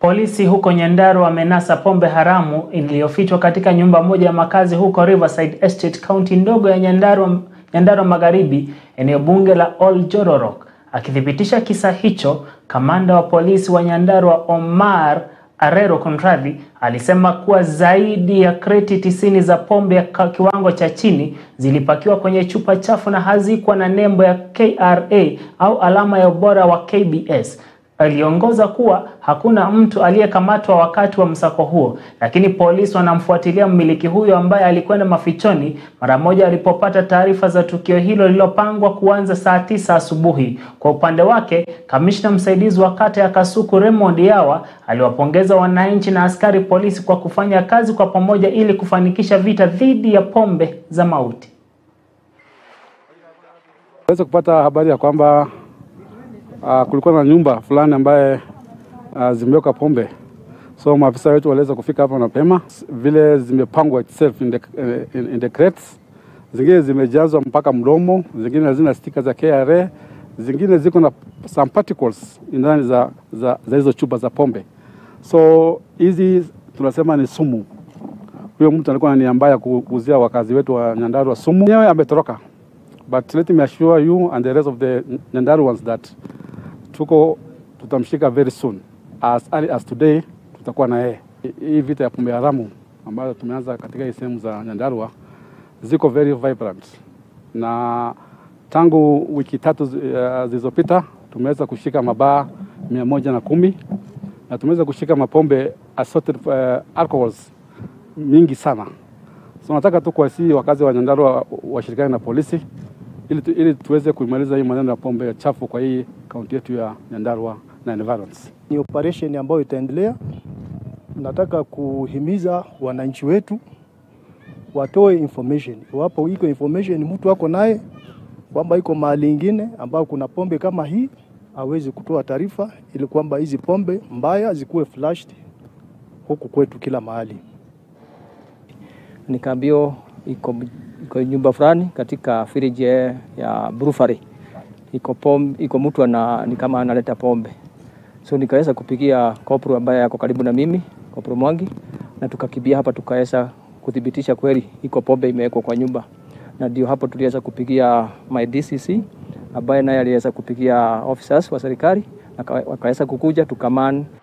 Polisi huko Nyandarua wamenasa pombe haramu iliyofichwa katika nyumba moja ya makazi huko Riverside Estate, kaunti ndogo ya Nyandarua, Nyandarua Magharibi, eneo bunge la Oljororok. Akithibitisha kisa hicho, kamanda wa polisi wa Nyandarua Omar Arero Konradhi alisema kuwa zaidi ya kreti tisini za pombe ya kiwango cha chini zilipakiwa kwenye chupa chafu na hazikuwa na nembo ya KRA au alama ya ubora wa KBS. Aliongoza kuwa hakuna mtu aliyekamatwa wakati wa msako huo, lakini polisi wanamfuatilia mmiliki huyo ambaye alikwenda mafichoni mara moja alipopata taarifa za tukio hilo lililopangwa kuanza saa tisa asubuhi. Kwa upande wake, kamishna msaidizi wa kata ya Kasuku Raymond Yawa aliwapongeza wananchi na askari polisi kwa kufanya kazi kwa pamoja ili kufanikisha vita dhidi ya pombe za mauti. Weza kupata habari ya kwamba uh, kulikuwa na nyumba fulani ambaye uh, zimeweka pombe, so maafisa wetu waliweza kufika hapa mapema, vile zimepangwa itself in the, in, in the crates. Zingine zimejazwa mpaka mdomo, zingine hazina stika za KRA, zingine ziko na some particles ndani za, za, za hizo chupa za pombe. So hizi tunasema ni sumu. Huyo mtu alikuwa na nia mbaya kuuzia wakazi wetu wa Nyandarua sumu. Yeye ametoroka, but let me assure you and the rest of the Nyandaruans that tuko tutamshika very soon as early as today, tutakuwa na yeye. Hii vita ya pombe haramu ambayo tumeanza katika hii sehemu za Nyandarua ziko very vibrant, na tangu wiki tatu uh, zilizopita tumeweza kushika mabaa mia moja na kumi na tumeweza kushika mapombe assorted uh, alcohols mingi sana. So nataka tu kuwasihi wakazi wa Nyandarua washirikiane na polisi ili, tu, ili tuweze kuimaliza hii maneno ya pombe chafu kwa hii kaunti yetu ya Nyandarua na environs. Ni operation ambayo itaendelea. Nataka kuhimiza wananchi wetu watoe information, iwapo iko information mtu ako naye kwamba iko mahali ingine ambao kuna pombe kama hii, awezi kutoa taarifa ili kwamba hizi pombe mbaya zikuwe flashed huku kwetu kila mahali. Nikaambio iko, iko nyumba fulani katika firiji ya brewery iko pombe, iko mtu ana ni kama analeta pombe, so nikaweza kupigia kopro ambaye yako karibu na mimi, kopro Mwangi, na tukakimbia hapa tukaweza kuthibitisha kweli iko pombe imewekwa kwa nyumba, na ndio hapo tuliweza kupigia my DCC ambaye naye aliweza kupigia officers wa serikali wakaweza kukuja tukaman